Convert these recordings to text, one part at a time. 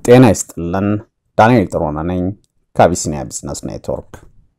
ጤና ይስጥልን። ዳንኤል ጥሩነህ ነኝ ከአቢሲኒያ ቢዝነስ ኔትወርክ።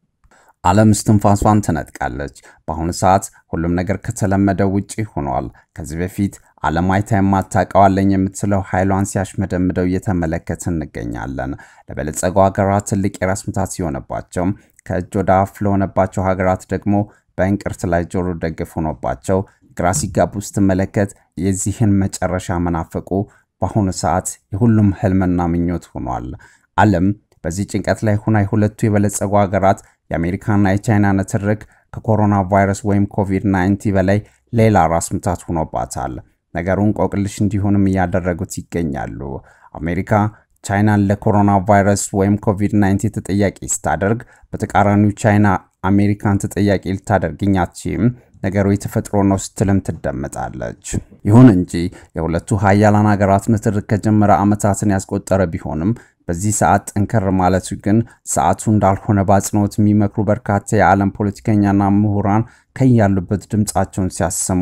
ዓለም እስትንፋሷን ትነጥቃለች። በአሁኑ ሰዓት ሁሉም ነገር ከተለመደው ውጪ ሆኗል። ከዚህ በፊት ዓለም አይታ የማታውቀው አለኝ የምትለው ኃይሏን ሲያሽመደምደው እየተመለከት እንገኛለን። ለበለጸጉ ሀገራት ትልቅ የራስ ምታት ሲሆንባቸው፣ ከእጅ ወደ አፍ ለሆነባቸው ሀገራት ደግሞ በእንቅርት ላይ ጆሮ ደግፍ ሆኖባቸው ግራ ሲጋቡ ስትመለከት የዚህን መጨረሻ መናፈቁ በአሁኑ ሰዓት የሁሉም ህልምና ምኞት ሆኗል። ዓለም በዚህ ጭንቀት ላይ ሆና የሁለቱ የበለጸጉ ሀገራት የአሜሪካና የቻይና ንትርክ ከኮሮና ቫይረስ ወይም ኮቪድ-19 በላይ ሌላ ራስ ምታት ሆኖባታል። ነገሩን ቆቅልሽ እንዲሆንም እያደረጉት ይገኛሉ። አሜሪካ ቻይናን ለኮሮና ቫይረስ ወይም ኮቪድ-19 ተጠያቂ ስታደርግ፣ በተቃራኒው ቻይና አሜሪካን ተጠያቂ ልታደርግኝ አትችይም ነገሩ የተፈጥሮ ነው ስትልም ትደመጣለች። ይሁን እንጂ የሁለቱ ሀያላን ሀገራት ንትርክ ከጀመረ ዓመታትን ያስቆጠረ ቢሆንም በዚህ ሰዓት ጠንከር ማለቱ ግን ሰዓቱ እንዳልሆነ በአጽንኦት የሚመክሩ በርካታ የዓለም ፖለቲከኛና ምሁራን ከያሉበት ድምፃቸውን ሲያሰሙ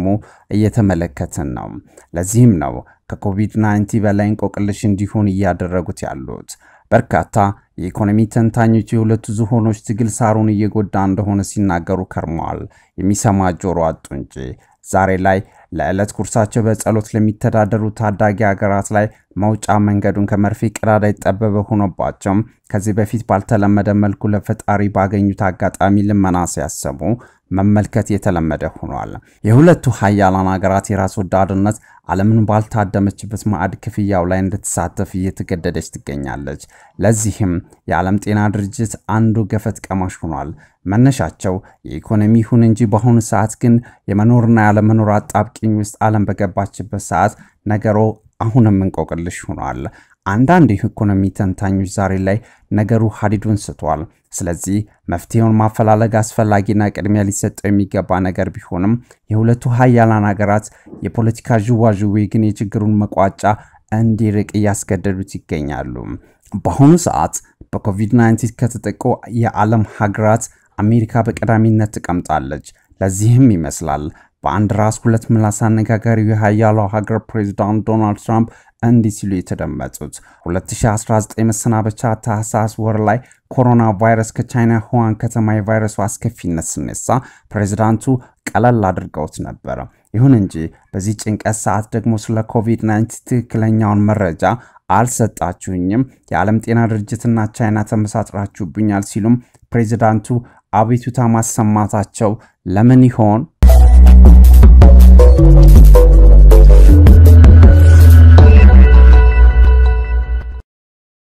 እየተመለከትን ነው። ለዚህም ነው ከኮቪድ-19 በላይ እንቆቅልሽ እንዲሆን እያደረጉት ያሉት። በርካታ የኢኮኖሚ ተንታኞች የሁለቱ ዝሆኖች ትግል ሳሩን እየጎዳ እንደሆነ ሲናገሩ ከርመዋል። የሚሰማ ጆሮ አጡ እንጂ ዛሬ ላይ ለዕለት ኩርሳቸው በጸሎት ለሚተዳደሩ ታዳጊ ሀገራት ላይ መውጫ መንገዱን ከመርፌ ቀዳዳ የጠበበ ሆኖባቸውም ከዚህ በፊት ባልተለመደ መልኩ ለፈጣሪ ባገኙት አጋጣሚ ልመና ሲያሰሙ መመልከት የተለመደ ሆኗል። የሁለቱ ሀያላን ሀገራት የራስ ወዳድነት ዓለምን ባልታደመችበት ማዕድ ክፍያው ላይ እንድትሳተፍ እየተገደደች ትገኛለች። ለዚህም የዓለም ጤና ድርጅት አንዱ ገፈት ቀማሽ ሆኗል። መነሻቸው የኢኮኖሚ ይሁን እንጂ በአሁኑ ሰዓት ግን የመኖርና ያለመኖር አጣብቂኝ ውስጥ ዓለም በገባችበት ሰዓት ነገሮ አሁንም እንቆቅልሽ ሆኗል። አንዳንድ የኢኮኖሚ ተንታኞች ዛሬ ላይ ነገሩ ሀዲዱን ስቷል። ስለዚህ መፍትሄውን ማፈላለግ አስፈላጊና ቅድሚያ ሊሰጠው የሚገባ ነገር ቢሆንም የሁለቱ ሀያላን ሀገራት የፖለቲካ ዥዋዥዌ ግን የችግሩን መቋጫ እንዲርቅ እያስገደዱት ይገኛሉ። በአሁኑ ሰዓት በኮቪድ-19 ከተጠቁ የዓለም ሀገራት አሜሪካ በቀዳሚነት ትቀምጣለች። ለዚህም ይመስላል በአንድ ራስ ሁለት ምላስ አነጋጋሪው የሀያሏ ሀገር ፕሬዚዳንት ዶናልድ ትራምፕ እንዲህ ሲሉ የተደመጡት 2019 መሰናበቻ ታህሳስ ወር ላይ ኮሮና ቫይረስ ከቻይና ሁዋን ከተማ የቫይረሱ አስከፊነት ስነሳ ፕሬዚዳንቱ ቀለል አድርገውት ነበረ። ይሁን እንጂ በዚህ ጭንቀት ሰዓት ደግሞ ስለ ኮቪድ-19 ትክክለኛውን መረጃ አልሰጣችሁኝም፣ የዓለም ጤና ድርጅትና ቻይና ተመሳጥራችሁብኛል ሲሉም ፕሬዚዳንቱ አቤቱታ ማሰማታቸው ለምን ይሆን